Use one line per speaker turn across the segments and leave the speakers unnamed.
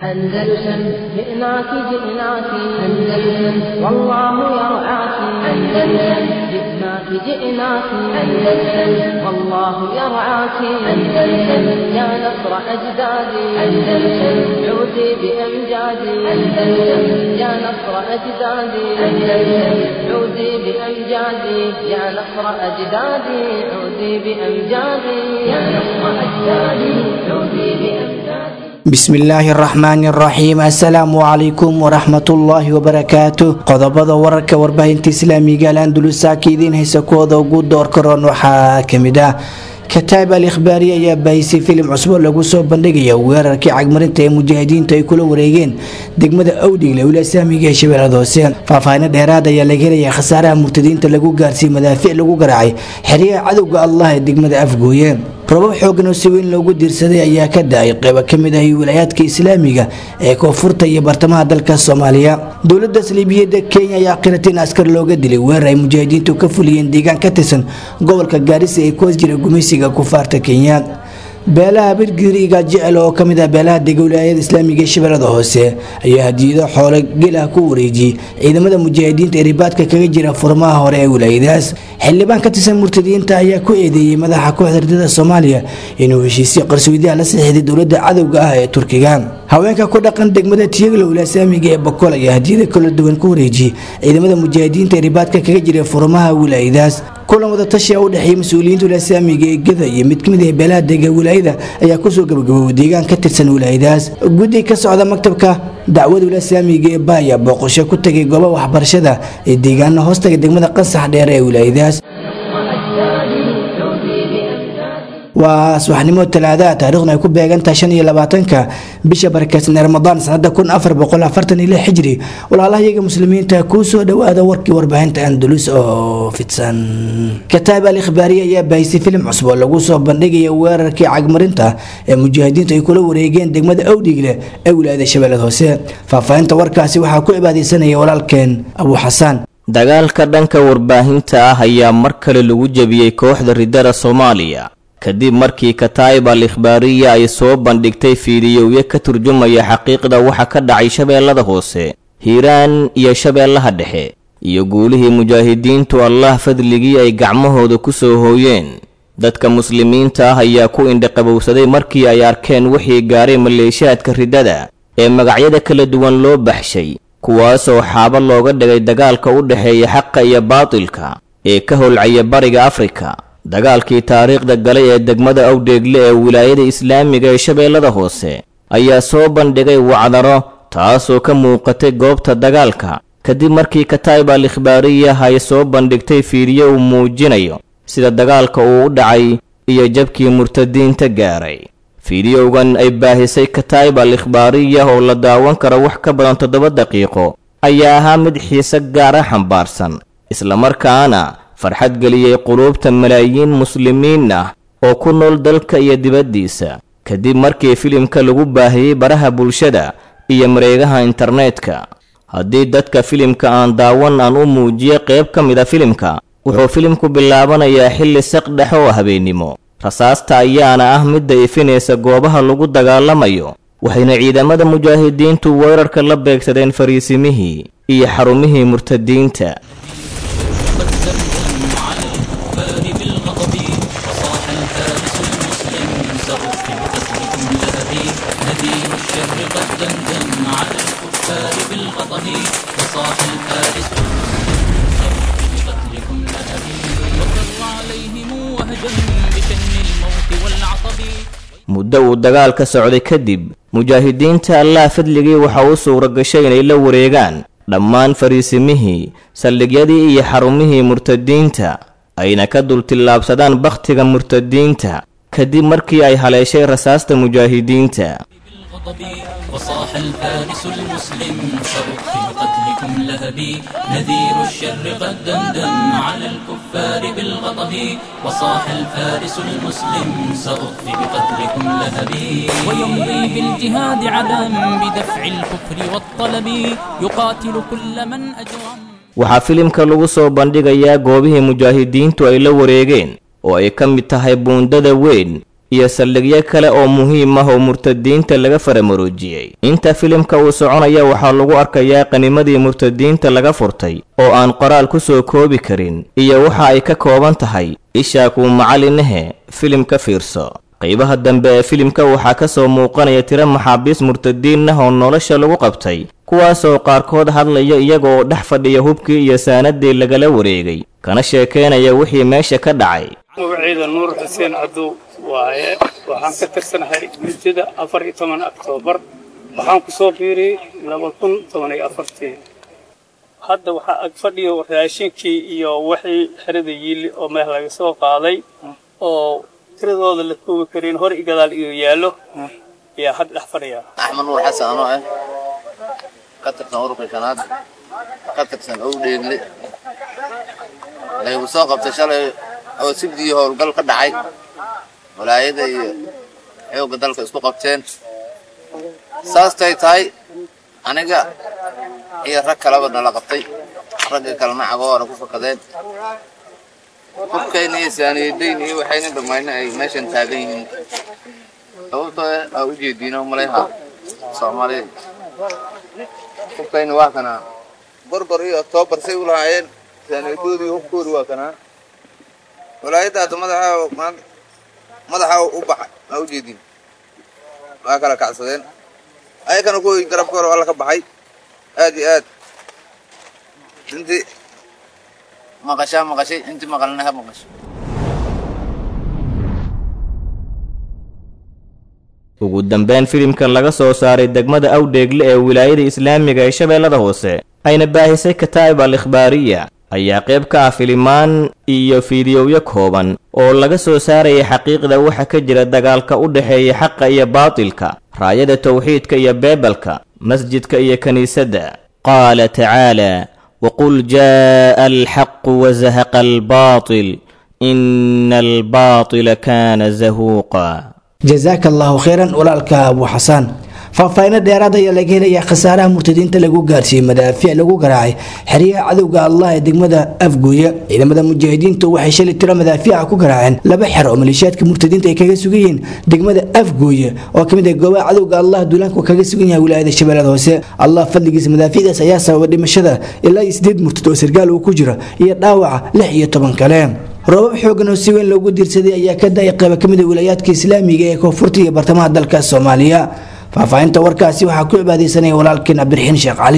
أندلسن جئناك جئناك أندلسن والله يرعاك أندلسن جئناك جئناك أندلسن والله يرعاك أندلسن يا نصر أجدادي أندلسن عودي بأمجادي أندلسن يا نصر أجدادي أندلسن عودي بأمجادي يا نصر أجدادي عودي بأمجادي يا نصر أجدادي عودي بأمجادي
bismillaahi araxmaani araxiim assalaamu calaykum waraxmatullaahi wabarakaatu qodobada wararka warbaahinta islaamiga al andulusaaka idiin haysa kuwooda ugu doorkaroon waxaa kamid ah kataab al ikhbaari ayaa baahisay filim cusbo lagu soo bandhigaya weerarkii cagmarinta ee mujaahidiintu ay kula wareegeen degmada awdhigle wilasaamiga ee shabeellada hoose faahfaahino dheeraad ayaa laga helaya khasaaraha murtadiinta lagu gaarsiiyey madaafiic lagu garaacay xeryaha cadowga allah ee degmada afgooye robab xoogan oo si weyn loogu diirsaday ayaa ka da-ay qeybo kamid ah wilaayaadka islaamiga ee koonfurta iyo bartamaha dalka soomaaliya dowlada saliibiyada kenya ayaa qiratay in askar looga dilay weerar ay mujaahidiintu ka fuliyeen deegaan ka tirsan gobolka gaarisa ee ku hoos jira gumeysiga kufaarta kenya beelaha birgiriga jecel oo kamid ah beelaha dega wilaayada islaamiga ee shabeellada hoose ayaa hadiyado xoolo gelah ku wareejiyey ciidamada mujaahidiinta ee ribaadka kaga jira furmaha hore ee wilaayadaas xildhibaan ka tirsan murtadiyiinta ayaa ku eedeeyey madaxa kooxda ardada soomaaliya inuu heshiisyo qarsoodiyaha la saxiixday dowlada cadowga ah ee turkiga haweenka ku dhaqan degmada tiyagla wilasaamiga ee bokol ayaa hadiyada kala duwan ku wareejiyey ciidamada mujaahidiinta ee ribaadka kaga jira furmaha wilaayadaas kulan wadatashi u dhexeeyay mas-uuliyiinta wilasaamiga ee gada iyo mid kamid ah beelaha dega wilaayada ayaa kusoo gabagaboway deegaan ka tirsan wilaayadaas guddi ka socda maktabka dacwada wilasaamiga ee baaya booqasho ku tagay gooba waxbarashada ee deegaana hoostaga degmada qasax dheer ee wilaayadaas waa subaxnimo talaadaha taariikhdu ay ku beegantahay shan iyo labaatanka bisha barakeysan ee ramadaan sanada kun afar boqol afartan iyo lix xijri walaalahayaga muslimiinta kuu soo dhowaada warkii warbaahinta andalus oo fidsan kataab al ikhbaariye ayaa baahisay filim cusub oo lagu soo bandhigaya weerarkii cagmarinta ee mujaahidiintu ay kula wareegeen degmada awdhigle ee wilaayada shabeellada hoose faahfaahinta warkaasi waxaa ku cibaadeysanaya walaalkeen abuu xasaan
dagaalka dhanka warbaahinta ah ayaa mar kale lagu jebiyey kooxda ridada soomaaliya kadib markii kataa'ib al ikhbaariya ay soo bandhigtay fiidiyowyo ka turjumaya xaqiiqda waxa ka dhacay shabeellada hoose hiiraan iyo shabeellaha dhexe iyo guulihii mujaahidiintu allah fadligii ay gacmahooda ku soo hooyeen dadka muslimiinta ah ayaa ku indhaqabowsaday markii ay arkeen wixii gaaray maleeshiyaadka riddada ee magacyada kala duwan loo baxshay kuwaasoo xaabo looga dhigay dagaalka u dhexeeya xaqa iyo baatilka ee ka holcaya bariga afrika dagaalkii taariikhda galay ee degmada awdheegle ee wilaayada islaamiga ee shabeellada hoose ayaa soo bandhigay wacdaro taasoo ka muuqatay goobta dagaalka kadib markii kataa'ib al ikhbaariyah ay soo bandhigtay fiidiyo uu muujinayo sida dagaalka uu u dhacay iyo jabkii murtadiinta gaaray fiidiyowgan ay baahisay kataa'ib al ikhbaariyah oo la daawan karo wax ka badan toddoba daqiiqo ayaa ahaa mid xiise gaara xambaarsan islamarkaana farxad geliyey quluubta malaayiin muslimiin ah oo ku nool dalka iyo dibaddiisa kadib markii filimka lagu baahiyey baraha bulshada iyo mareegaha internetka haddii dadka filimka aan daawan aan u muujiyo qayb ka mid a filimka wuxuu filimku bilaabanayaa xilli saq dhex oo habeennimo rasaasta ayaana ah midda ifinaysa goobaha lagu dagaalamayo waxayna ciidamada mujaahidiintu weerarka la beegsadeen fariisimihii iyo xarumihii murtadiinta muddo uu dagaal ka socday kadib mujaahidiinta allah fadligii waxa u suura gashay inay la wareegaan dhammaan fariisimihii saldhigyadii iyo xarumihii murtadiinta ayna ka dultillaabsadaan bakhtiga murtadiinta kadib markii ay haleeshay rasaasta mujaahidiinta
وصاح الفارس المسلم سأقتل قتلكم لهبي نذير الشر قد دمدم على الكفار بالغضب وصاح الفارس المسلم سأخفي بقتلكم لهبي ويمضي بالجهاد عدم بدفع الكفر والطلب يقاتل كل من أجرم
waxaa filimka lagu soo bandhigayaa goobihii mujaahidiintu ay la wareegeen oo ay ka mid tahay buundada weyn iyo saldhigyo kale oo muhiim ah oo murtadiinta laga faramaroojiyey inta filimka uu soconaya waxaa lagu arkayaa qanimadii murtadiinta laga furtay oo aan qoraal ku soo koobi karin iyo waxa ay ka kooban tahay ishaa kuu macalinahe filim ka fiirso qaybaha dambe ee filimka waxaa ka soo muuqanaya tiro maxaabiis murtadiin ah oo nolosha lagu qabtay kuwaasoo qaarkood hadlaya iyagoo dhex fadhiya hubkii iyo saanadii lagala wareegay kana sheekeynaya wixii meesha ka dhacay
magaciida nuur xuseen cadow waaye waxaan ka tirsanahay muddada afar iyo toban oktoobar waxaan ku soo biiriyey laba kun toban iyo afartii hadda waxaa ag fadhiyo raashinkii iyo wixii xerada yiili oo meel laga soo qaaday oo tiradooda la koobi karin hor i gadaal iyo yaallo ayaa hadda dhex fadhiya
axmed nuur xasan anoo ah ka tirsan ururka shanaad ka tirsan owdheegle laygu soo qabtay shalay oo sibdii howlgal ka dhacay walaayada iyo xoogga dalka isku qabteen saastay tahay aniga iyo rag kaleba nala qabtay raggii kalena cagoora ku fakadeen hubkayna iyo saaniyadayn iyo waxayna dhammayna ay meeshan taagan yihiin sababtoo aa u jeediino malayha soomaalida hubkayna waa kanaa gorgor iyo oktoobar say u lahaayeen saaniyadoodii hubkoodi waa kanaa walaayadda hadda madaxa madaxa u baxay aa u jeedin waa kala kacsadeen ayakana kuwii garabka hore alla ka baxay aad iyo aad intii maqashaa maqashay intii maqalina ha maqasho
ugu dambeyn filimkan laga soo saaray degmada awdheegle ee wilaayada islaamiga ee shabeellada hoose ayna baahisay kataa'ib al ikhbaariya ayaa qayb ka ah filimaan iyo fiidiyowyo kooban oo laga soo saarayay xaqiiqda waxa ka jira dagaalka u dhexeeya xaqa iyo baatilka raayada tawxiidka iyo beebelka masjidka iyo kiniisadda qaala tacaala waqul jaa'a alxaqu wazahaqa albaatil ina albaatila kaana zahuuqa
jazaaka allahu khayran walaalka abu xasaan faahfaahinno dheeraad ayaa laga helayaa khasaaraha murtadiinta lagu gaarsiiyey madaafiic lagu garaacay xeryaha cadowga allah ee degmada afguuya ciidamada mujaahidiintu waxay shalay tiro madaafiica ku garaaceen laba xer oo maleeshiyaadka murtadiinta ay kaga sugan yihiin degmada afguuya oo kamid ah goobaha cadowga allah duulaanku kaga sugan yahay wilaayada shabeellada hoose allah fadligiisa madaafiicdaas ayaa sababa dhimashada ilaa iyo sideed murtad oo sargaal uu ku jiro iyo dhaawaca lix iyo toban kale roobab xoogan oo si weyn loogu diirsaday ayaa ka da-ay qayba ka mid a wilaayaadka islaamiga ee koonfurta iyo bartamaha dalka soomaaliya faahfaahinta warkaasi waxaa ku cibaadeysanaya walaalkeen cabdiraxiin sheekh cali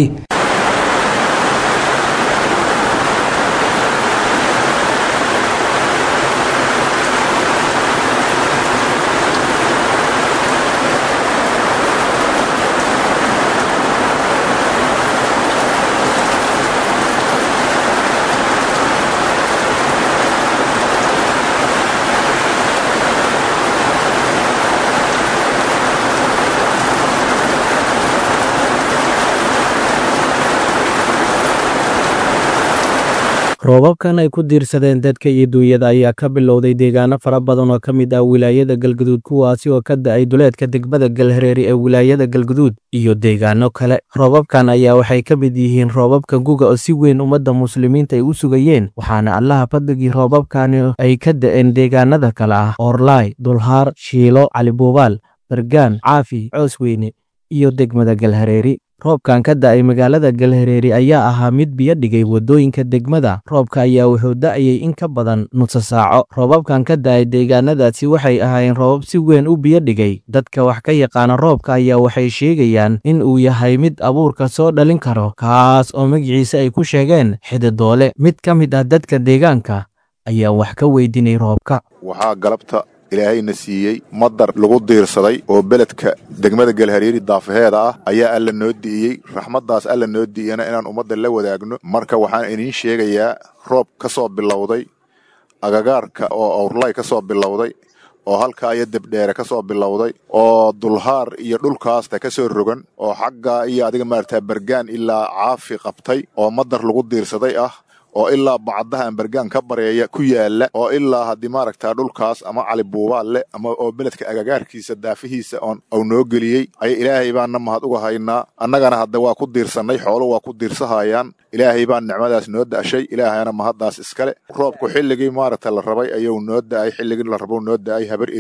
roobabkan ay ku diirsadeen dadka iyo duunyada ayaa ka bilowday deegaano fara badan oo ka mid ah wilaayada galguduud kuwaasi oo ka da-ay duleedka degmada galhareeri ee wilaayada galguduud iyo deegaano kale roobabkan ayaa waxay ka mid yihiin roobabka guga oo si weyn ummadda muslimiinta ay u sugayeen waxaana allaha fadligii roobabkani ay ka da-een deegaanada kale ah oorlaay dulhaar shiilo calibuubaal bargaan caafi coosweyne iyo degmada galhareeri roobkan ka da-ay magaalada galhareeri ayaa ahaa mid biyo dhigay waddooyinka degmada roobka ayaa wuxuu da-ayay in ka badan nusa saaco roobabkan ka da-ay deegaanadaasi waxay ahaayeen roobab si weyn u biyo dhigay dadka wax ka yaqaana roobka ayaa waxay sheegayaan in uu yahay mid abuurka soo dhalin karo kaas oo magaciisa ay ku sheegeen xididoole mid ka mid ah dadka deegaanka ayaa wax ka weydiinay roobka
waxaa galabta ilaahayna siiyey madar lagu diirsaday oo beledka degmada galhareeri daafaheeda ah ayaa alla noo di'iyey raxmaddaas alla noo di'iyana inaan ummadda la wadaagno marka waxaan idiin sheegayaa roob ka soo bilowday agagaarka oo awrlay ka soo bilowday oo halkaa iyo debdheere ka soo bilowday oo dulhaar iyo dhulkaasta ka soo rogan oo xagga iyo adiga maaragtaa bergaan ilaa caafi qabtay oo madar lagu diirsaday ah oo ilaa bacdaha ambergaan ka bareeya ku yaala oo ilaa haddii maaragtaa dhulkaas ama cali buubaal leh ama oo beledka agagaarkiisa daafihiisa oon au noo geliyey ay ilaahay baanna mahad uga haynaa annagana hadda waa ku diirsannay xoolo waa ku diirsahayaan ilaahay baan nicmadaas noo da'shay ilaahayna mahaddaas iskale roobku xilligii maaragta la rabay ayuu noo da'ay xilligii la rabou noo da'ay habar eri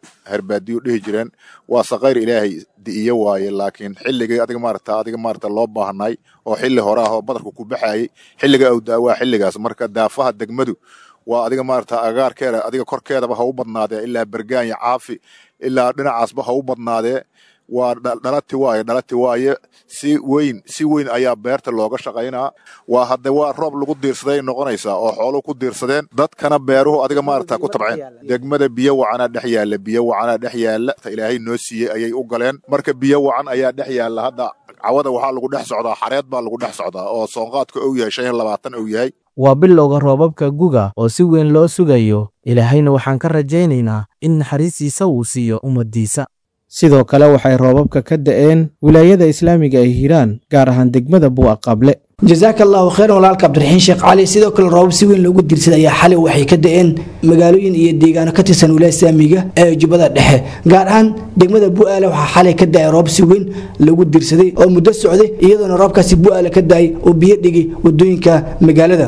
herbaadiyo dhihi jireen waa sakayr ilaahay di'iyo waaye laakiin xilligii adiga maarata adiga maarata loo baahnay oo xilli hore ah oo badarku ku baxayay xilliga awdaa waa xilligaas marka daafaha degmadu waa adiga maarata agaarkeeda adiga korkeedaba ha u badnaadee ilaa bergaanya caafi ilaa dhinacaasba ha u badnaadee waa dhalati waaye dhalati waaye si weyn si weyn ayaa beerta looga shaqaynaa waa hadde waa roob lagu diirsaday noqonaysaa oo xooluhu ku diirsadeen dadkana beeruhu adiga maarata ku tabceen degmada biyo wacanaa dhex yaalla biyo wacanaa dhex yaalla ilaahay noo siiyey ayay u galeen marka biyo wacan ayaa dhex yaalla hadda cawada waxaa lagu dhex socdaa xareed baa lagu dhex socdaa oo soonqaadka ou yahay shan iyo labaatan ou yahay
waa bilowga roobabka guga oo si weyn loo sugayo ilaahayna waxaan ka rajaynaynaa in naxariistiisa uu siiyo ummaddiisa sidoo kale waxay roobabka ka da'een wilaayada islaamiga ee hiiraan gaar ahaan degmada buu'a qable
jasaaka allahu khayran walaalka cabdiraxiin sheekh cali sidoo kale roobab si weyn loogu diirsaday ayaa xalay waxay ka da'een magaalooyin iyo deegaano ka tirsan wilaaya islaamiga ee jubbada dhexe gaar ahaan degmada bu'aale waxaa xalay ka da'ay roob si weyn lagu diirsaday oo muddo socday iyadoona roobkaasi bu'aale ka da'ay oo biyo dhigay wadooyinka magaalada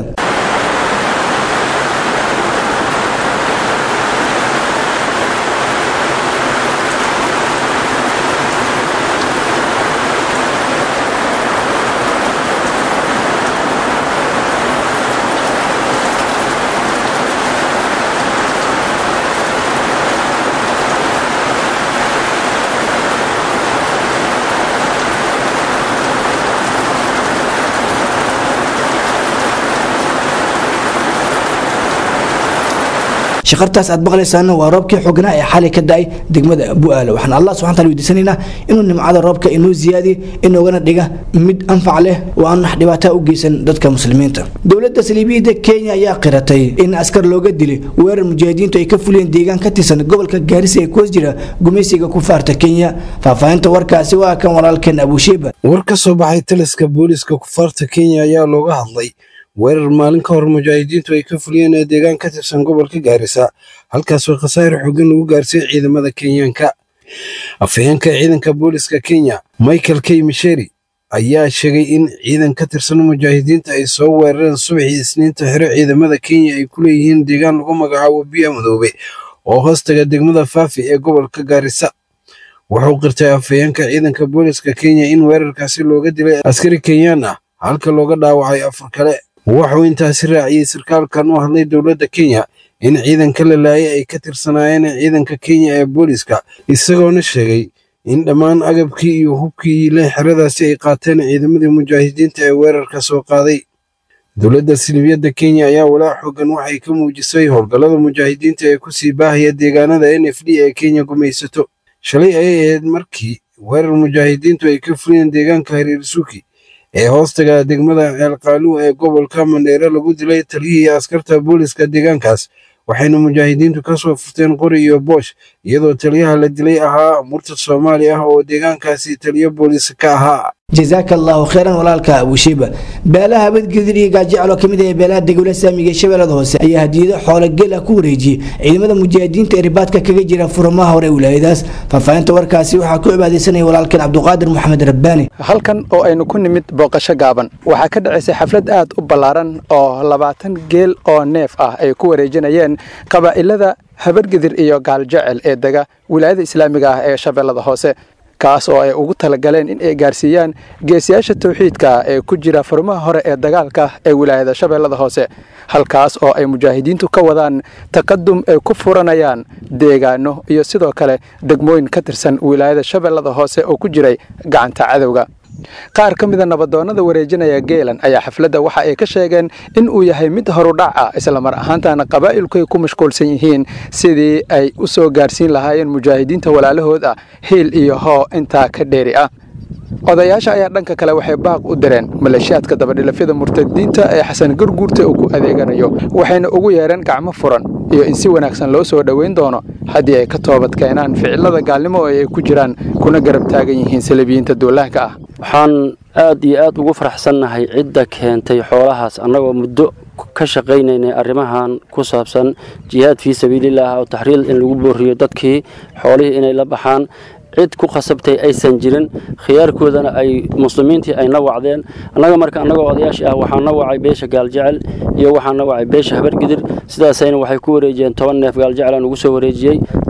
shaqartaas aad maqlaysaana waa roobkii xognaa ee xalay ka da'ay degmada bu'aale waxaan allah subxana taala weydiisanaynaa inuu nimcada roobka inoo ziyaadiyo inoogana dhiga mid anfac leh oo aan wax dhibaataa u geysan dadka muslimiinta dowladda saliibiyadda kenya ayaa qiratay in askar looga dilay weerar mujaahidiintu ay ka fuliyeen deegaan ka tirsan gobolka gaarisa ee kuwas jira gumaysiga ku faarta kenya faahfaahinta warkaasi waa kan walaalkeen abusheeba
war ka soo baxay taliska booliiska kufaarta kenya ayaa looga hadlay weerar maalin ka hor mujaahidiintu ay ka fuliyeen ee deegaan ka tirsan gobolka gaarisa halkaasoo khasaare xooggan lagu gaarsiiyey ciidamada kenyaanka afhayeenka ciidanka booliska kenya michael k misheri ayaa sheegay in ciidan ka tirsan mujaahidiinta ay soo weerareen subaxii isniinta xero ciidamada kenya ay ku leeyihiin deegaan lagu magacaabo biya madoobe oo hoostaga degmada faafi ee gobolka gaarisa wuxuu qirtay afhayeenka ciidanka booliska kenya in weerarkaasi looga dilay askari kenyaan ah halka looga dhaawacay afar kale wuxuu intaasi raaciyey sarkaalkan u hadlay dowladda kenya in ciidanka la laayay ay ka tirsanaayeen ciidanka kenya ee booliska isagoona sheegay in dhammaan agabkii iyo hubkii le xeradaasi ay qaateen ciidamadii mujaahidiinta ee weerarka soo qaaday dowladda silibiyadda kenya ayaa walaac xoogan waxay ka muujisay howlgallada mujaahidiinta ee kusii baahaya deegaanada n f d ee kenya gumaysato shalay ayay ahayd markii weerar mujaahidiintu ay ka fuliyeen deegaanka hariirsuuki ee hoostaga degmada ceelqaaluw ee gobolka mandheere lagu dilay taliyihii askarta booliska deegaankaas waxayna mujaahidiintu ka soo furteen qori iyo boosh iyadoo taliyaha la dilay ahaa murtad soomaali ah oo deegaankaasi taliyo booliis ka ahaa
jazaaka allahu khayran walaalka abushiiba beelaha habadgedir iyo gaajecel oo kamid ah beelaha degwla saamiga ee shabeellada hoose ayaa hadiyado xoolo geel ah ku wareejiyey ciidamada mujaahidiinta ee ribaadka kaga jira furamaha hore wilaayadaas faahfaahinta warkaasi waxaa ku cibaadeysanaya walaalkeen cabduqaadir maxamed rabbaani
halkan oo aynu ku nimid booqasho gaaban waxaa ka dhacaysay xaflad aad u ballaaran oo labaatan geel oo neef ah ay ku wareejinayeen qabaa'ilada habargedir iyo gaaljecel ee dega wilaayada islaamiga ah ee shabeellada hoose kaas oo ay ugu talagaleen in ay gaarsiiyaan geesiyaasha tawxiidka ee ku jira furmaha hore ee dagaalka ee wilaayada shabeellada hoose halkaas oo ay mujaahidiintu ka wadaan taqadum ay ku furanayaan deegaano iyo sidoo kale degmooyin ka tirsan wilaayada shabeellada hoose oo ku jiray gacanta cadowga qaar ka mida nabadoonnada wareejinaya geelan ayaa xafladda waxa ay ka sheegeen in uu yahay mid horudhac ah islamar ahaantana qabaa'ilku ay ku mashquulsan yihiin sidii ay u soo gaarsiin lahaayeen mujaahidiinta walaalahood ah hiil iyo hoo intaa ka dheeri ah odayaasha ayaa dhanka kale waxay baaq u direen maleeshiyaadka dabadhilafyada murtadiinta ee xasan garguurta uu ku adeeganayo waxayna ugu yeereen gacmo furan iyo in si wanaagsan loo soo dhoweyn doono haddii ay ka toobad keenaan ficilada gaalnimo oo ay ku jiraan kuna garab taagan yihiin salabiyiinta duulaanka ah
waxaan aad iyo aad ugu faraxsannahay cidda keentay xoolahaas annagoo muddo ka shaqaynaynay arrimahan ku saabsan jihaad fii sabiilillaah oo taxriil in lagu booriyo dadkii xoolihii inay la baxaan cid ku khasabtay aysan jirin khiyaarkoodana ay muslimiintii ay na wacdeen annaga marka annagoo odayaashii ah waxaan na wacay beesha gaaljecel iyo waxaan na wacay beesha habargidir sidaasayna waxay ku wareejiyeen toban neef gaaljecel aan ugu soo wareejiyey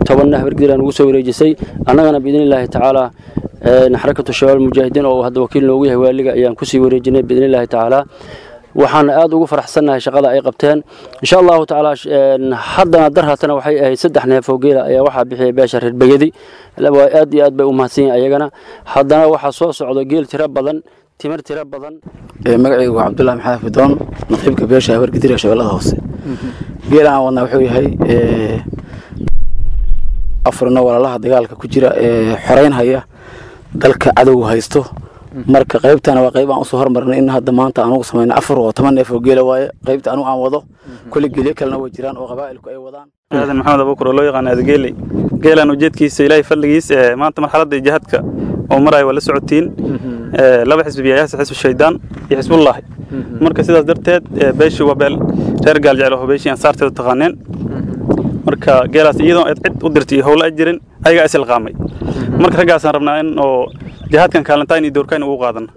tobanna habargidir aan ugu soo wareejisay annagana biidni illaahi tacaala xarakatu shabaab mujaahidiin oo hadda wakiil noogu yahay waaliga ayaan kusii wareejinay biidni illaahi tacaala waxaan aad ugu faraxsannahay shaqada ay qabteen insha allahu tacaala haddana dar haatana waxay ahayd saddex neef oo geela ayaa waxaa bixiyay beesha reer begedi aad iyo aad bay u mahadsan yihin ayagana haddana waxaa soo socdo geel tiro badan timir tiro badan
magacaygu waa cabdullahi maxamed fidoon naqiibka beesha habargidir ee shabeellada hoose geela aan wadnaa wuxuu yahay afurno walaalaha dagaalka ku jira ee xoreynhaya dalka cadowga haysto marka qaybtana waa qayb aan usoo hormarnay in hadda maanta aan ugu samayno afar oo toban neef oo geela waaye qaybta anigu aan wado kulli geelyo kalena way jiraan oo qabaa'ilku ay wadaan
aadan maxamed abukur oo loo yaqaan aadageeley geelaan ujeedkiisa ilaahay fadligiis ee maanta marxaladda jihaadka oo maraya waa la socotiin laba xisbi yayaasa xisbi shaydaan iyo xisbullaahi marka sidaas darteed beeshii waa beel reer gaal jecel oo beeshii ansaarteedu taqaaneen marka geelaas iyadoo cid u dirtay iyo howlo ay jirin ayagaa isilqaamay marka raggaasaan rabnaa in oo jihaadkan kaalintaan iyo doorkaan ugu qaadana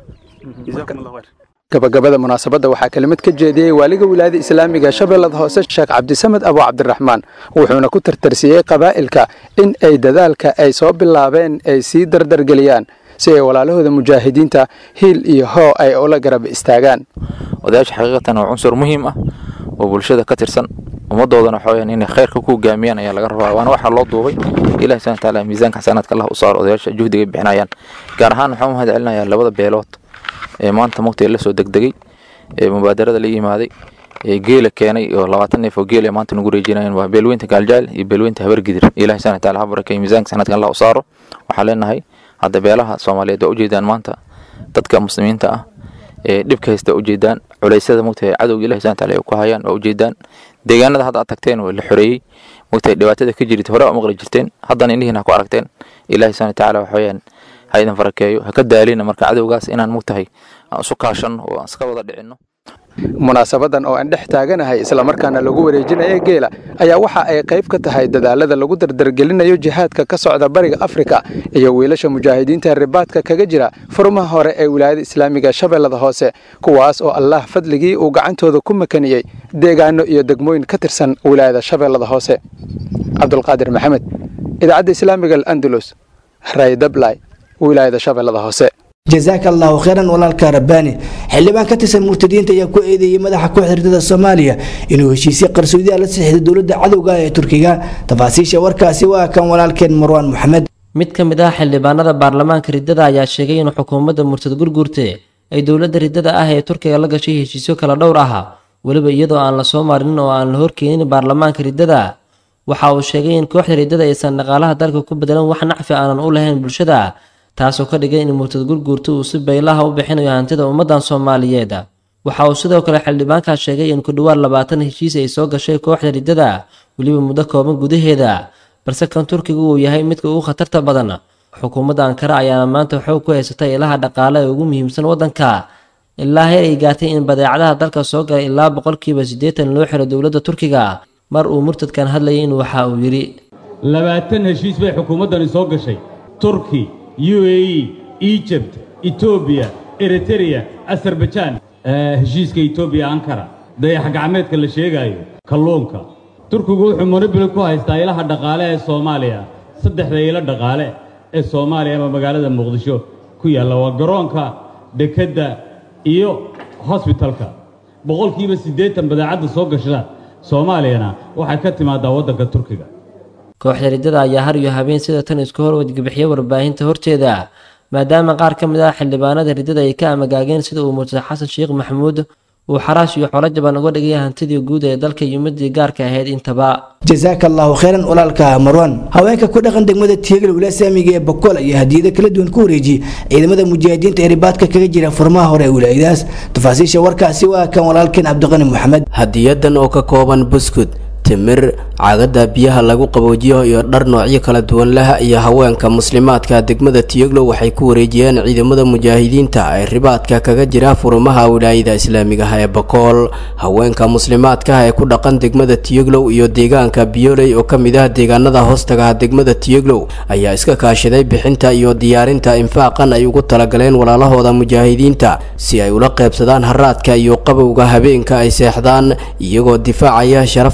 gabagabada munaasabadda waxaa kelimad ka jeediyey waaliga wilaayada islaamiga shabeellada hoose sheekh cabdisamed abu cabdiraxmaan wuxuuna ku tartarsiyey qabaa'ilka in ay dadaalka ay soo bilaabeen ay sii dardargeliyaan si ay walaalahooda mujaahidiinta hiil iyo hoo ay ula garab istaagaan
odayaasha xaqiiqatan waa cunsur muhiim ah oo bulshada ka tirsan ummadoodana waxa weyaan inay khayrka ku hogaamiyaan ayaa laga rabaa waana waxaa loo duubay ilahi subhana wataala miisaanka xasanaadka allah u saaro odayaasha juhdiga ay bixinayaan gaar ahaan waxaan u mahad celinayaa labada beelood ee maanta mugta la soo degdegay ee mubaadarada la yimaaday ee geela keenay oo labaatan neef oo geel ee maanta nagu reejinayaan waa beelweynta gaaljacel iyo beelweynta habargidir ilahi subhana wataala ha barakeeyo miisaanka xasanaadka allah u saaro waxaan leenahay hadda beelaha soomaaliyeed waa ujeedaan maanta dadka muslimiinta ah ee dhibka haysta ujeedaan culeysyada mugtahay cadowga ilahi subhana wataala ay ku hayaan waa ujeedaan deegaanada hadda aad tagteen waa la xoreeyey mugtahay dhibaatada ka jirta hore waa maqli jirteen haddana indhihiin ha ku aragteen ilahi subhana wataala waxa weeyaan ha idin farakeeyo ha ka daalina marka cadowgaas inaan mugtahay aan isu kaashanno oo aan iska wada dhicinno
munaasabadan oo aan dhex taaganahay islamarkaana lagu wareejinaya geela ayaa waxa ay qayb ka tahay dadaalada lagu dardargelinayo jihaadka ka socda bariga afrika iyo wiilasha mujaahidiinta ribaadka kaga jira furmaha hore ee wilaayada islaamiga shabeellada hoose kuwaas oo allah fadligii uu gacantooda ku makaniyey deegaano iyo degmooyin ka tirsan wilaayada shabeellada hoose cabdulqaadir maxamed idaacadda islaamiga alandalus raydablay wilaayada shabeellada hoose
jazaaka allahu khayran walaalka rabbaani xildhibaan ka tirsan murtadiinta ayaa ku eedeeyey madaxa kooxda ridada soomaaliya inuu heshiisyo qarsoodiya la saxiixday dowladda cadowga ee turkiga tafaasiisha warkaasi waa kan walaalkeen marwaan moxamed
mid ka mid ah xildhibaanada baarlamaanka riddada ayaa sheegay in xukuumadda murtad gurgurte ay dowladda riddada ah ee turkiga la gashay heshiisyo kala dhowr ah weliba iyadoo aan la soo marinin oo aan la horkeenin baarlamaanka riddada waxa uu sheegay in kooxda riddada aysan dhaqaalaha dalka ku bedelan wax nacfi aanan u lahayn bulshada taasoo ka dhigay in murtad gurguurta uu si baylaha u bixinayo hantida ummaddan soomaaliyeed waxa uu sidoo kale xildhibaankaa sheegay in ku dhowaad labaatan heshiis ay soo gashay kooxda riddada weliba muddo kooban gudaheeda balse kan turkiga uu yahay midka ugu khatarta badan xukuumadda ankara ayaana maanta xoog ku haysatay ilaha dhaqaale ee ugu muhiimsan waddanka ilaa heer ay gaartay in badeecadaha dalka soo galay ilaa boqolkiiba siddeetan loo xiro dowladda turkiga mar uu murtadkan hadlayay in waxa uu yidhi
labaatan heshiis bay xukuumaddani soo gashay turki u a e egypt etoobiya eritereya azerbajaan heshiiska etoobiya ankara dayax gacmeedka la sheegaayo kalluunka turkigu wuxuu monobili ku haystaa ilaha dhaqaale ee soomaaliya saddexda ilo dhaqaale ee soomaaliya ama magaalada muqdisho ku yaalla waa garoonka dekedda iyo hosbitalka boqolkiiba siddeetan badeecadda soo gashada soomaaliyana waxay ka timaadaa waddanka turkiga
kooxda riddada ayaa har iyo habeen sida tan isku hor wadgabixiya warbaahinta horteeda maadaama qaar ka mid ah xildhibaanada riddada ay ka amagaageen sida uu murtad xasan sheekh maxamuud uu xaraash iyo xolo jaban uga dhigay hantidii guud ee dalka iyo midii gaarka ahayd intaba
jazaaka allahu khayran walaalka marwan haweenka ku dhaqan degmada tiyagal wilasaamiga ee bokool ayaa hadiyado kala duwan ku wareejiyey ciidamada mujaahidiinta ee ribaadka kaga jira furmaha hore ee wilaayadaas tafaasiisha warkaasi waa kan walaalkeen cabdiqani maxamed
hadiyadan oo ka kooban buskud timir caagada biyaha lagu qaboojiyo iyo dhar noocyo kala duwan leh iyo haweenka muslimaadka degmada tiyoglow waxay ku wareejiyeen ciidamada mujaahidiinta ee ribaadka kaga jira furumaha wilaayada islaamiga ah ee bakool haweenka muslimaadka ee ku dhaqan degmada tiyoglow iyo deegaanka biyoley oo kamid ah deegaanada hoostaga degmada tiyoglow ayaa iska kaashaday bixinta iyo diyaarinta infaaqan ay ugu talagaleen walaalahooda mujaahidiinta si ay ula qeybsadaan haraadka iyo qabowga habeenka ay seexdaan iyagoo difaacaya sharafta iyo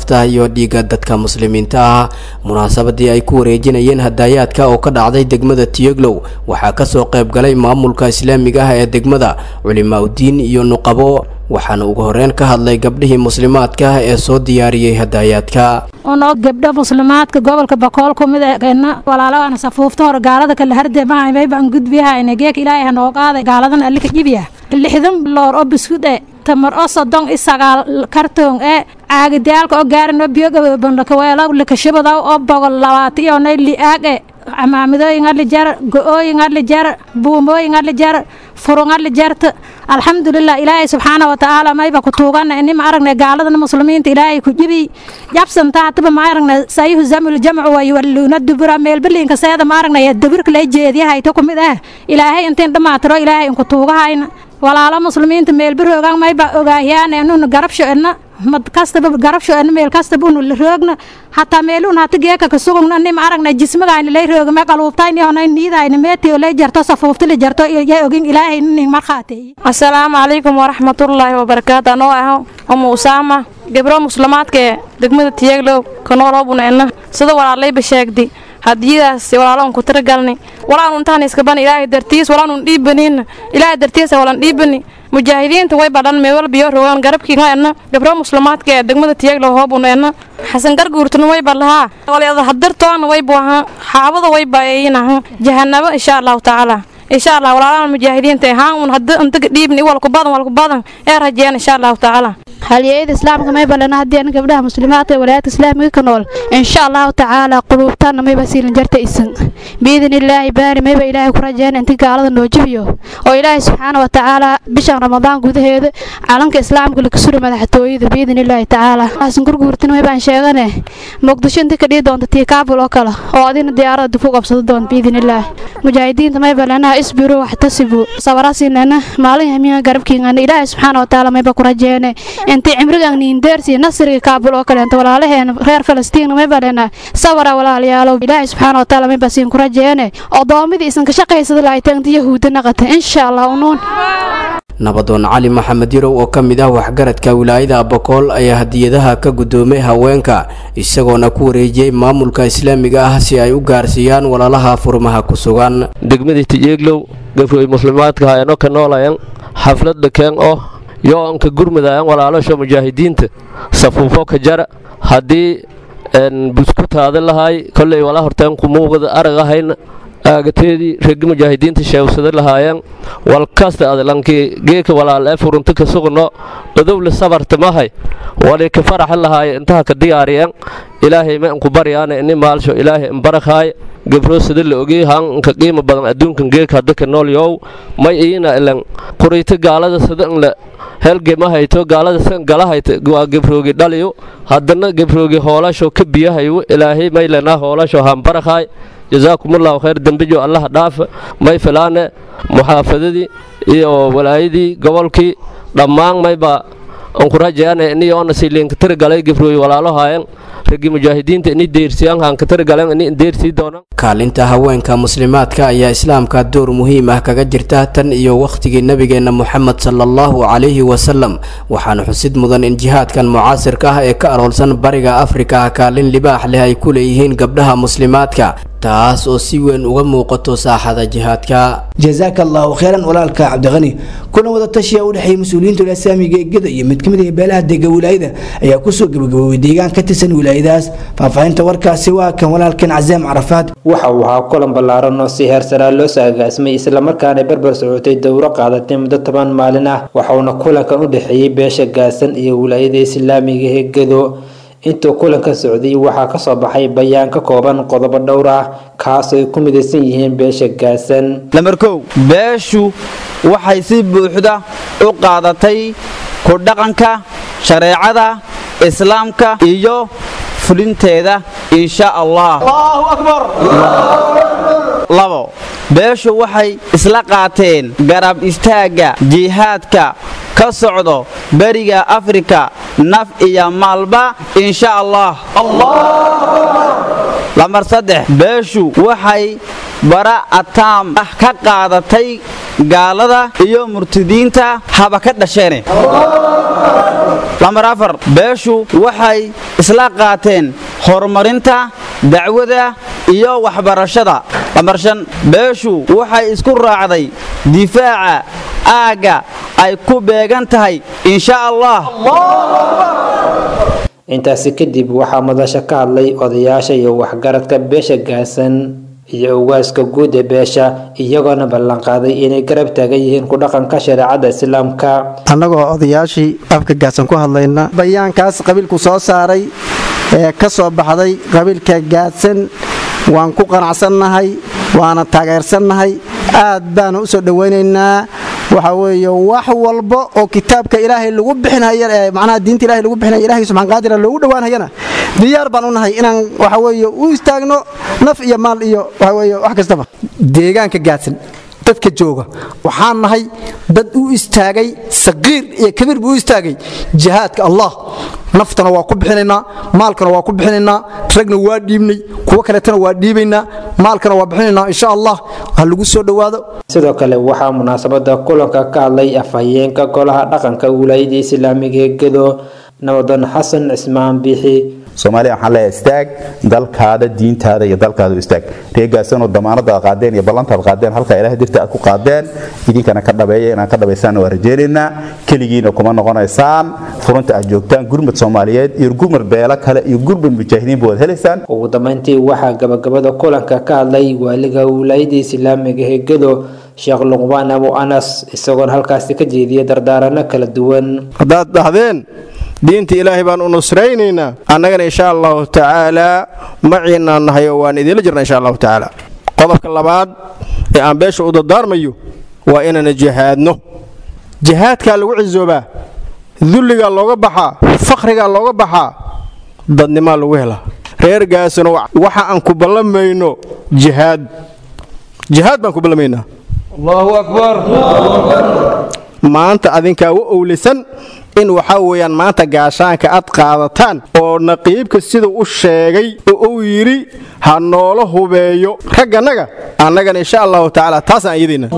baabi'iyo dhiigga dadka muslimiinta ah munaasabadii ay ku wareejinayeen hadaayaadka oo ka dhacday degmada tiyeglow waxaa kasoo qayb galay maamulka islaamiga ah ee degmada culimaa udiin iyo nuqabo waxaana ugu horeyn ka hadlay gabdhihii muslimaadka ah ee soo diyaariyey hadaayaadka
unoo gabdho muslimaadka gobolka bakool kumid eena walaalaana safuufta hore gaalada kale hardemahaymay baan gudbiyahayna geek ilaahay hanoo qaaday gaaladan allika jibiya lixdan loor oo biskud e tamar oo soddon i sagaal kartoon ee caagidaalka oo gaarano biyogabanakaweelo likashabadaw oo bogol labaata iyo nay li'aag e camaamidooyin ali jar go-ooyin ali jar buumooyin ali jar furun ali jarta alxamdulilah ilaahay subxaana watacaala mayba ku tuugana ini ma aragnay gaaladan muslimiinta ilaahay ku jibi jabsanta hatiba ma aragnay sayuhu zamul jamcu wayuwalluuna dubura meelbaliinka seeda ma aragnay dabirka lay jeediyahayto kumid ah ilaahay intiin dhammaatiro ilaahay inku tuugahayna walaalo muslimiinta meelbaroogan mayba ogaahyaane nuna garabsho edna mad kastaba garabsho edna meel kastaba unu roogna hataa meeluun hata geeka kasugugna nim aragna jismagaayna lay roogame qaluubtayni honay niidayna meetiyo lay jarto safuufti la jarto yaa ogin ilaahay nin markhaateeye
asalaamu calaykum waraxmatullaahi wabarakaatu anoo ah umu usaama gabro muslimaadka ee degmada tiyeglow kanoolobuna edna sida walaalayba sheegdi hadiyadaas walaalon ku tiragalni walaanun intaan iskaban ilaahay dartiis walaanun dhiibanin ilaahay dartiisa walan dhiibani mujaahidiinta way badhan meewal biyo rogaan garabkiinga edna gabro muslimaadka ee degmada tiyeglow hoobuna edna xasan garguurtuna way badlahaa walyada hadirtoona way buaha xaabada way baayinaha jahanabo insha allahu tacaala insha allah walaalahan mujaahidiinta haan un hadda intaga dhiibni walku badan walku badan ee rajeen insha allahu tacaala
halyeeyada islaamka may balana haddii an gabdhaha muslimaadka ee walaayadka islaamiga ka nool insha allahu tacaala quluubtaana mayba siilan jarta isan biidin illaahi baari mayba ilaahay ku rajeen inti gaalada noo jibiyo oo ilaahay subxaana wa tacaala bishan ramadaan gudaheeda calanka islaamka laga suri madaxtooyada biidin illaahi tacaala xasan gurguurtin maybaan sheegane muqdisho inti ka dhihi doonta tii kaabul oo kale oo adina diyaarada dib u qabsado doonta biidin illaahi mujaahidiinta mayba lanaha isbiru waxtasibu sabarasiinana maalin hamiya garabkiingana ilaahay subxaana wa tacaala mayba ku rajeene intii cimrigan niindeersi nasriga kaabul oo kaleenta walaalaheena reer falastiin may balena sawara walaalayaalow ilaahay subxaana watacaala may basiin ku rajeene odoomadii isan ka shaqaysada laaytaanta yahuudda naqata insha allah unuun
nabadoon cali maxamed yarow oo ka mid ah waxgaradka wilaayada abakool ayaa hadiyadaha ka guddoomay haweenka isagoona ku wareejiyey maamulka islaamiga ah si ay u gaarsiiyaan walaalaha furmaha ku sugan
degmadii tijeeglow gabroy muslimaadka hayanoo ka noolayan xafladda keen oo yo-onka gurmudaayan walaalasha mujaahidiinta safuufo ka jara haddii buskutaada lahaay kolley wala horteen kumuuqda arag ahayna aagateedii regi mujaahidiinta sheewsada lahaayeen walkasta adlankii geeka walaal ee furunta ka sugno odowle sabarta mahay wali ka faraxa lahaaye intaha ka diyaariyeen ilaahay ma inku baryaana ini maalsho ilaahay imbarakhaay gabro sida la ogey hanka qiimo badan adduunkan geeka hadda ka nool yow may iina ilan qurayto gaalada sida inla helgema hayto gaalada san gala hayto waa gabroogi dhaliyo haddana gabroogi hoolasho ka biyahayo ilaahay may lenaa hoolasho hambarakhaay jasaakumullahu khayr dembijo allaha dhaafa may filaane muxaafadadii iyo walaayadii gobolkii dhammaan mayba ankurajeane ini oona siliinka tirigalay gabrooyi walaalohayan ragi mujaahidiinta ini deersiyaan hanka tirigaleen ini deersii doonaan
kaalinta haweenka muslimaadka ayaa islaamka door muhiim ah kaga jirta tan iyo wakhtigii nebigeenna moxamed sala allahu calayhi wasalam waxaana xusid mudan in jihaadkan mucaasirka ah ee ka aroolsan bariga afrika kaalin libaax leh ay ku leeyihiin gabdhaha muslimaadka taas oo si weyn uga muuqato saaxada jihaadka
jazaaka allahu khayran walaalka cabdiqani kuna wada tashiya u dhexeeyay mas-uuliyiinta wilasaamiga eegada iyo mid kamid ah beelaha dega wilaayada ayaa kusoo gabagaboobay deegaan ka tirsan wilaayadaas faahfaahinta warkaasi waa kan walaalkan casaam carafaad
waxa uu ahaa kulan ballaaran oo si heersaraa loo soo agaasimay islamarkaana barbar socotay dowro qaadatay muddo toban maalin ah waxauna kulankan u dhexeeyey beesha gaasan iyo wilaayada islaamiga eegado intuu kulanka socday waxaa kasoo baxay bayaan ka kooban qodobo dhowr ah kaasoo ay ku midaysan yihiin beesha gaasan
lambar kow beeshu waxay si buuxda u qaadatay ku dhaqanka shareecada islaamka iyo fulinteeda insha allah labo beeshu waxay isla qaateen garab istaagga jihaadka ka socdo beriga afrika naf iyo maalba insha allah lambar saddex beeshu waxay bara ataam ah ka qaadatay gaalada iyo murtidiinta haba ka dhasheene lambar afar beeshu waxay isla qaateen horumarinta dacwada iyo waxbarashada lambar shan beeshu waxay isku raacday difaaca aagga ay ku beegan tahay insha allah
intaasi kadib waxaa madasha ka hadlay odayaasha iyo waxgaradka beesha gaasan iyo ugaaska guud ee beesha iyagoona ballanqaaday inay garab taagan yihiin ku dhaqanka shareecada islaamka
annagoo odayaashii afka gaadsan ku hadlayna bayaankaas qabiilku soo saaray ee ka soo baxday qabiilka gaadsan waan ku qanacsannahay waana taageersannahay aad baanu u soo dhowaynaynaa waxa weeye wax walba oo kitaabka ilaahay lagu bixinaya ee macnaha diinta ilaahay lagu bixinaya ilaahay subxaan qaadira loogu dhowaanayana diyaar baan u nahay inaan waxa weeye u istaagno naf iyo maal iyo waxa weeye wax kastaba deegaanka gaadsan dadka jooga waxaan nahay dad u istaagay saqiir iyo kabiir buu u istaagay jihaadka allah naftana waa ku bixinaynaa maalkana waa ku bixinaynaa ragna waa dhiibnay kuwo kaleetana waa dhiibaynaa maalkana waa bixinaynaa insha allah ha lagu soo dhowaado
sidoo kale waxaa munaasabada kulanka ka hadlay afhayeenka golaha dhaqanka wilaayada islaamiga ee gedo nabadoon xasan cismaan biixi
soomaaliya waxaan leeyahay istaag dalkaada diintaada iyo dalkaada u istaag reegaasanoo damaanada aad qaadeen iyo ballantaad qaadeen halkaa ilaah dirta aad ku qaadeen idinkana ka dhabeeya inaad ka dhabaysaan waa rajaynaynaa keligiina kuma noqonaysaan furunta aad joogtaan gurmad soomaaliyeed iyo gurmad beelo kale iyo gurmad mujaahidiinba waad helaysaan
ugu dambeyntii waxaa gabagabada kulanka ka hadlay waaliga wilaayada islaamiga ee gedo sheekh luqbaan abu anas isagoona halkaasi ka jeediyay dardaarano kala duwan
haddaad dhahdeen diinta ilaahay baan u nusraynaynaa annagana insha allahu tacaalaa maciinaan nahay oo waan idiinla jirna insha allahu tacaala qodobka labaad ee aan beesha u dardaarmayo waa inaana jihaadno jihaadkaa lagu cisoobaa dulligaa looga baxaa fakhrigaa looga baxaa dadnimaa lagu helaa reergaasuna waxa aan ku ballamayno jihaad jihaad baan ku ballamaynaa allahu akbar maanta adinkaa u owlisan in waxaa weeyaan maanta gaashaanka aad qaadataan oo naqiibka siduu u sheegay oo uu yidhi ha noola hubeeyo raggannaga annagana insha allahu tacaala taasaan iyadayna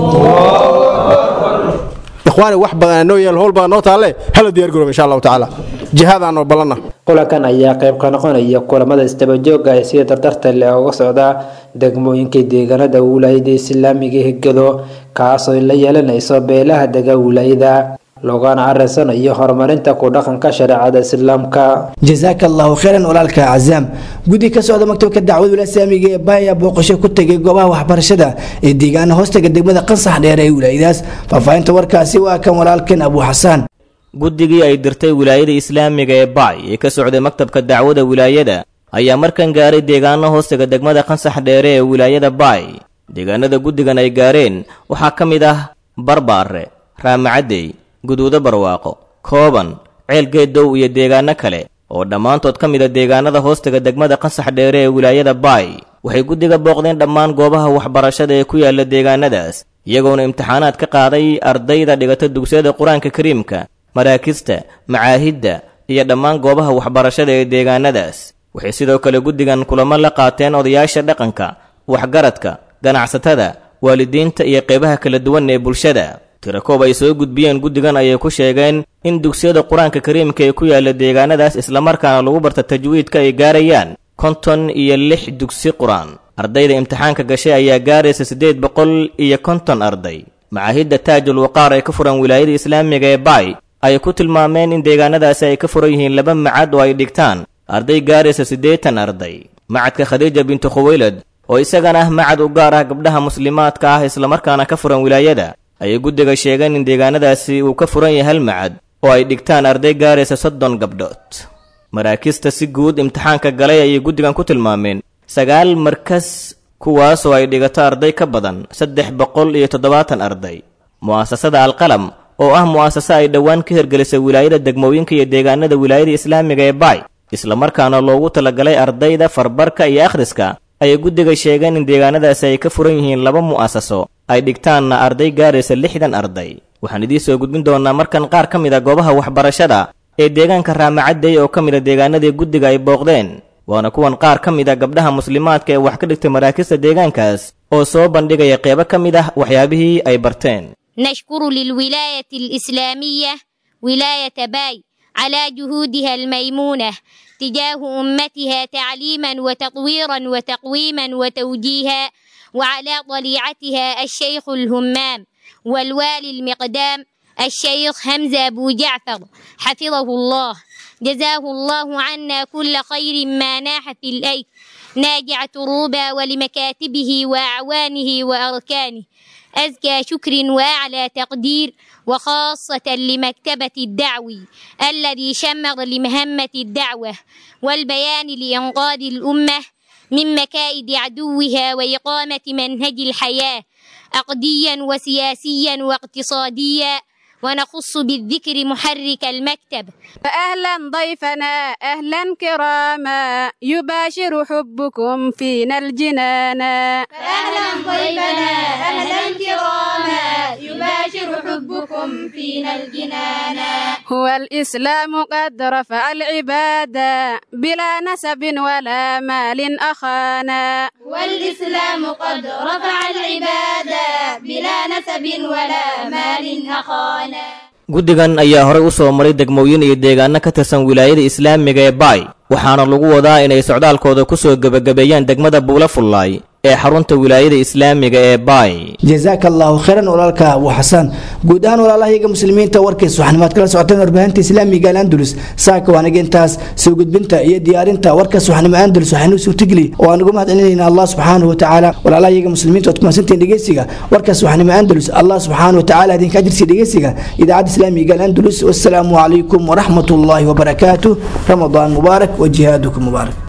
ikhwaani wax badan noo yaal howl badan noo taalle hala diyaar garooba insha allahu tacaala jihaadaan noo ballanna
kulankan ayaa qayb ka noqonaya kulamada isdabajooga ee sida dardarta leh uga socda degmooyinka deegaanada wilaayada islaamiga ee gedo kaasoo la yeelanayso beelaha dega wilaayada loogana arinsanayo horumarinta ku dhaqanka shareecada islaamka
jazaaka allahu khayran walaalka cazaam guddi ka socda maktabka dacwad wilasaamiga ee baaya booqasho ku tegay goobaha waxbarashada ee deegaana hoostaga degmada qansax dheer ee wilaayadaas faahfaahinta warkaasi waa kan walaalkan abu xasaan
guddigii ay dirtay wilaayada islaamiga ee baay ee ka socday maktabka dacwada wilaayada ayaa markan gaaray deegaano hoostaga degmada qansax dheere ee wilaayada baay deegaanada guddigan ay gaareen waxaa ka mid ah barbaare raamacadey guduudo barwaaqo kooban ceelgeedow iyo deegaano kale oo dhammaantood ka mid a deegaanada hoostaga degmada qansax dheere ee wilaayada baay waxay guddiga booqdeen dhammaan goobaha waxbarashada ee ku yaala deegaanadaas iyagoona imtixaanaad ka qaaday ardayda dhigata dugsiyada qur-aanka kariimka maraakista macaahidda iyo dhammaan goobaha waxbarashada ee deegaanadaas waxay sidoo kale guddigan kulamo la qaateen odayaasha dhaqanka waxgaradka ganacsatada waalidiinta iyo qeybaha kala duwan ee bulshada tirakoob ay soo gudbiyeen guddigan ayay ku sheegeen in dugsiyada qur-aanka kariimka ee ku yaala deegaanadaas islamarkaana lagu barta tajwiidka ay gaarayaan konton iyo lix dugsi qur-aan ardayda imtixaanka gashay ayaa gaaraysa siddeed boqol iyo konton arday macaahidda taajul waqaar ee ka furan wilaayada islaamiga ee baay ayay ku tilmaameen in deegaanadaasi ay ka furan yihiin laba macad oo ay dhigtaan arday gaaraysa siddeetan arday macadka khadiija bintu khuwaylad oo isagana ah macad u gaar ah gabdhaha muslimaadka ah islamarkaana ka furan wilaayada ayay guddiga sheegeen in deegaanadaasi uu ka furan yahay hal macad oo ay dhigtaan arday gaaraysa soddon gabdhood maraakista si guud imtixaanka galay ayay guddigan ku tilmaameen sagaal markas kuwaasoo ay dhigato arday ka badan saddex boqol iyo toddobaatan arday mu'asasada alqalam oo ah mu'asase ay dhowaan ka hirgelisay wilaayada degmooyinka iyo deegaanada wilaayada islaamiga ee baay islamarkaana loogu talagalay ardayda farbarka iyo akhriska ayay guddiga sheegeen in deegaanadaasi ay ka furan yihiin laba mu'asaso ay dhigtaanna arday gaaraysa lixdan arday waxaan idiin soo gudbin doonnaa markan qaar ka mid a goobaha waxbarashada ee deegaanka raamacadey oo ka mid a deegaanadii guddiga ay booqdeen waana kuwan qaar ka mid a gabdhaha muslimaadka ee wax ka dhigtay maraakista deegaankaas oo soo bandhigaya qeybo ka mid ah waxyaabihii ay barteen
نشكر للولاية الإسلامية ولاية باي على جهودها الميمونة تجاه أمتها تعليما وتطويرا وتقويما وتوجيها وعلى طليعتها الشيخ الهمام والوالي المقدام الشيخ حمزة أبو جعفر حفظه الله جزاه الله عنا كل خير ما ناح في الأيك ناجع تروبا ولمكاتبه وأعوانه وأركانه أزكى شكر وأعلى تقدير وخاصة لمكتبة الدعوي الذي شمر لمهمة الدعوة والبيان لإنقاذ الأمة من مكائد عدوها وإقامة منهج الحياة عقديا وسياسيا واقتصاديا ونخص بالذكر محرك المكتب
أهلا ضيفنا أهلا كراما يباشر حبكم فينا الجنانا
أهلا ضيفنا أهلا كراما يباشر حبكم فينا الجنانا
هو الإسلام قد رفع العبادة بلا نسب ولا مال أخانا
والإسلام قد رفع العبادة بلا نسب ولا مال أخانا
guddigan ayaa horey u soo maray degmooyin iyo deegaano ka tirsan wilaayada islaamiga ee baay waxaana lagu wadaa inay socdaalkooda ku soo gebagabeeyaan degmada buula fullaay ee xarunta wilaayada islaamiga ee baay
jazaaka allahu khayran walaalka abu xasan guud ahaan walaalahayaga muslimiinta warkiis waxaanimaad kala socoteen warbaahinta islaamiga alandulus saaka waanaga intaas soo gudbinta iyo diyaarinta warkaas waxaanimo andalus waxaanu suurtageli oo aan ugu mahad celinayna allah subxaanahu watacaala walaalahayaga muslimiinta ood kumasantiin dhegeysiga warkaas waxaanimo andalus allah subxaanahu watacaala idinka ajirsi dhegeysiga idaacadda islaamiga alandulus wassalaamu calaykum waraxmat ullaahi wabarakaatuh ramadaan mubaarak wa jihaadukum mubaarak